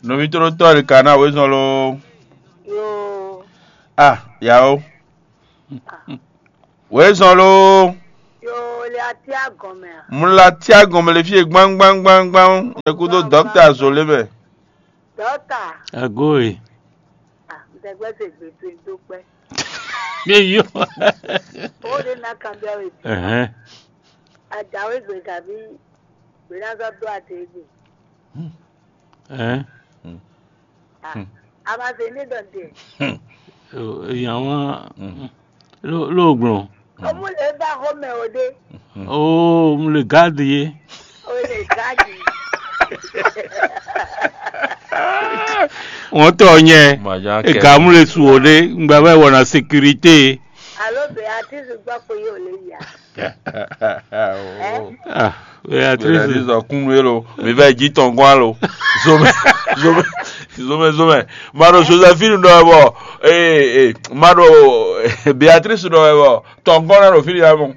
novi tó tọ́ ní kan náà wé sàn ló Yo. ah yàwó wé sàn ló Yo le ati agome. múlá tí a gàn mẹ́lẹ̀ fi gbangbangbangban ẹkú tó dókítà sọ lébẹ̀. Dọ́tà. agoe Ah, ǹdẹ̀gbẹ́sẹ̀ gbèsè dúpẹ́. mi yọ Ó lè ná kan bí ọ̀rẹ́ tí. Ẹhẹ́n. Àjàwé gbè tàbí gbèdásọ́ tó àti ègbè. Ẹhẹ́n. Ah, A máa ṣe ní dọ̀dẹ̀. èèyàn wọn lóògùn Ọmú lè bá Hómẹ̀ òde. ó mo lè gáàdì yé Ó lè gáàjì. wọn tọ yẹn Màjá kẹ́. ìka mo lè sùn òde ngba bá wọnà sécurité Àlóbẹ̀ àti ṣùgbọ́n pé yóò lè yà. ah Beatrice Beatrice zɔ kunu ye lo mi bɛ dzi tɔn gɔn lo zome zome zome zome ma do josephine dɔ bɔ ee ee ma do beatrice dɔ bɔ tɔn gɔn na do fi ya mo.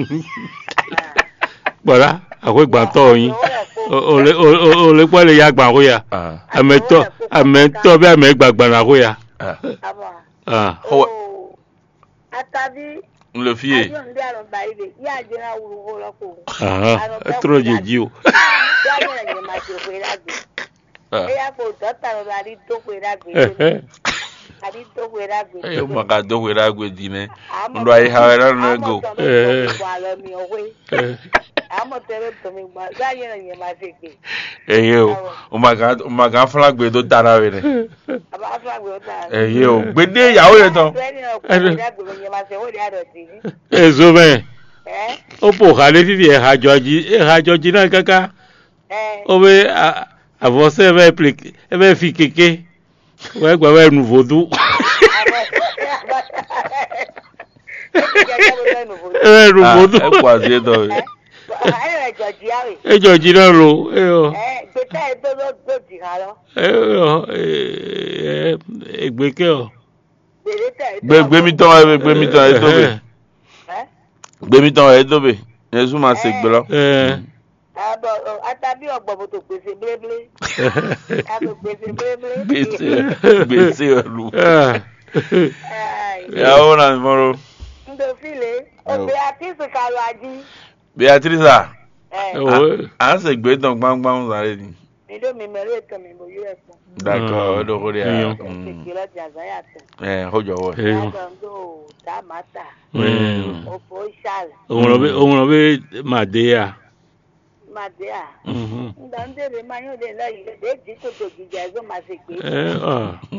gbọ́dá àkó ìgbàntọ́ yín o lè pọ́ lè ya gbà kó ya àmẹ́tọ́ àmẹ́tọ́ bí àmẹ́ gbàgbà nà kó ya Àbọ̀. ah Ọwọ́. Ó. Àtàbí. n le fi ye Àjọ ń dé àrùn báyìí dè. Yá àjẹ́ náà wúru kó lọ́kọ̀. ah ẹ tọrọ jèjì o Dájọ́ ẹ̀yẹ̀ máa ṣe òfin lágbè. Ẹ̀yà kò dọ́tà lọ́dọ̀ àdí tó pé lágbè lónìí. Àdí tó pé lágbè eye ma ka do wera agbe di ne n do ayi ha wɛrɛ nu ego Àmọ̀ tẹ́lẹ̀ tó mi gbà. Dájọ́ ẹ̀yẹ̀ máa ṣe gbè. eye o o ma ka o ma ka fila gbe do tara wɛ dɛ Àbá fúlàgbé ó tà. eye o gbede yawo yɛ tɔn Bẹ́ẹ̀ni ọkùnrin lágbè ló yẹ máa ṣe wọ́n di àdọ̀tí. èso bẹ́ẹ̀ Ẹ́ ó pò kálé fífi ẹ̀hàjọ́jì ẹ̀hàjọ́jì náà kankan ẹ́ ó bẹ àfọ̀sẹ́ ẹ bẹ pèlè ẹ bẹ fi kéke wọ́n gbà wọ́n nu fòdú ẹ bẹ nu ah fòdú ɛ kó azie tɔ ye ẹjọ́jì náà lò ẹ yọ ẹ yọ ẹ ẹgbẹ́kẹ́ ọ. gbe gbemi tɔn yɛ gbemi tɔn yɛ tobe gbemi tɔn yɛ tobe yesu ma se gbe lɔ. ẹ Atabi ọ̀gbọ̀n tó gbèsè bléblé. Àbò gbèsè bléblé. gbèsè gbèsè lu. ẹ yawo na mɔro Ndòfile, òbí àti ìsìnkàlù àjí. beatrice a ẹ wò à ń se gbé tán gbangban sáré ni. Nílò mi mẹ́rin ètò mi mo yú ẹ̀fọn. d'accord Ah, ọdọ kò rí èèyàn. a. Kékeré lọ́jà Zaya tẹ̀. ẹ ó jọ̀wọ́. ẹ yọ Ládọ̀ndó Dàmátà, ẹ Òfò Ṣàlẹ̀, òun lọ bẹ òun lọ bẹ màdé yà. Màdíà. Mhm. Ndọ̀ndèrè máa yóò dé lọ́yìn lè dé jí tòtò gíga ẹ̀gbọ́n máa ṣe gbé. ẹ ọ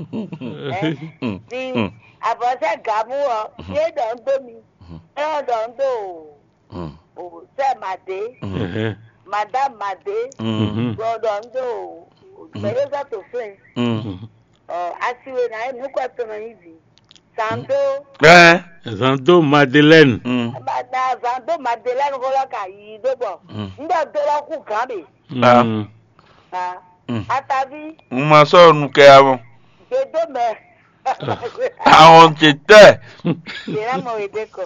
Tí àbọ̀sẹ̀ gàmú ọ, ṣé dọ̀ndó mi? Ẹ dọ̀ndó ò sẹ́ Màdé, Ẹhẹ́. Màdá Màdé, Mhm. dọ̀ndó Mẹ̀rẹ́sà tó fẹ́. Asiwe na ẹ̀ nukọ̀ tó nà yín bì. Sàndó. ẹ. Santo Madeleine. Bàtà Sàndó Màdé lẹ́nu kọ́lọ́ kà yí dóbọ̀. Ndọ̀ tó lọ kù kàn bì. Ah. Mhm. Atabi n ma sọ̀rọ̀ nu kẹ́ àwọn. gbèdó mẹ́. àwọn ti tẹ̀. Yẹ̀rẹ̀ mọ̀ èdè kọ̀.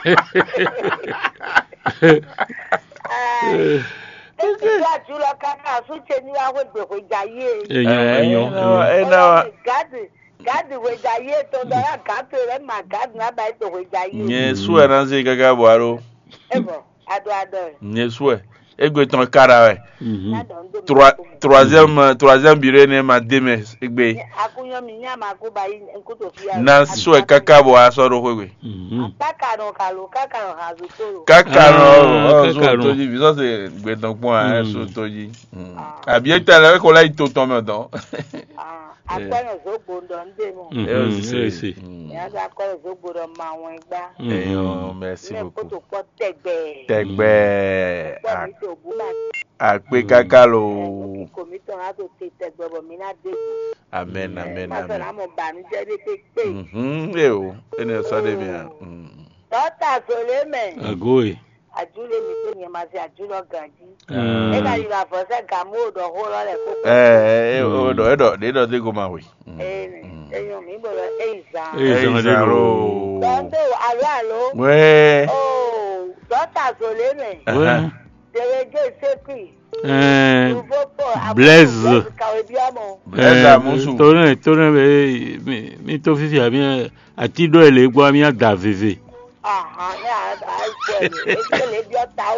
Ètùtù àjùlọ kàkà àsúnṣe ní wàá wẹ̀gbẹ̀ wẹ̀jà yé. Èèyàn èèyàn. ẹ náà wa. Gàdì gàdì wẹ̀jà yé tó dọ́là gàdì rẹ̀ mà gàdì náà bá ètò wẹ̀jà yé. nye su ẹ náà se gẹ́gẹ́ buhari. Ẹ bọ̀ adó adó rẹ̀. nye su ẹ egbe tán kára ẹ. Mhm. Ládọ̀ ń dòmí. Trois- troisième troisième biro ne ma deme egbe. Akúnyọ́ mi ní àmà àkóbá yìí nkútó fi yàrá. na su ẹ kaka bọ̀ asọ̀rọ̀ wẹ̀wẹ̀. Mhm. Kákàrọ̀ kàlò kákàrọ̀ hàzù tóró. kaka nọ Ah, ọ kaka sọ nọ. toji bi sọsẹ gbẹdàn pọn ẹ Mm. sọ toji. àbí ẹ tẹ̀lé ẹ kọ́ láyé tó tán mọ̀ tán. Akpẹ́rẹ̀ sógbó ń dọ̀ ń dè mọ̀. Mhm. ẹ ó sì Ẹ ṣe. sì. Ìyá tó akọ́rẹ̀ sógbó dọ̀ mọ àwọn ẹgbá. Mhm. ẹyọ merci Ilé beaucoup. kótó pọ̀ tẹ̀gbẹ́. tẹgbẹ́ Pọ̀ mi tó bú náà. àpé kaka lo Kò mí tàn á tó tẹ tẹ̀gbẹ́ bọ̀ mí náà dé. amen amen Má sọ̀rọ̀ amen. àmọ̀ bànújẹ́ dé pé pé. Mhm, ẹ o ẹni ẹ sọ de mi hàn. Dọ́tà sọ̀lẹ́ mẹ̀. Agoe. Àjúlé mi tó yẹn máa ṣe àjúlọ gàdí. Ah. Nígbà yìí lọ àfọ̀sẹ́ gàmú òdò hó lọ́lẹ̀ kó ẹ ẹ ọdọ ẹdọ ẹdọ tí kò máa wè. ẹyìn mi bọ̀rọ̀ ẹyìn zan. Ẹ ẹ ìsàn ìsàrò. Dọ́ndọ̀ àlọ́ àlọ́. wẹ́ẹ́. Ó dọ́tà sọ̀lẹ́ mẹ̀. Wẹ́. Dèrèjé sépì. Eh, Blaise. Blaise Amusu. torí torí bẹ mi mi tó fífi àmì àti dọ́ ẹ̀ lè gbọ́ àmì àdà fèfè.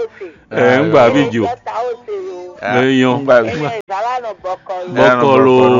ẹ ń gbà bí jò Ah, Èèyàn. ń gbà- Ẹ̀yin ìsàlánà bọ̀kọ̀ Bọ́kọ̀ lo.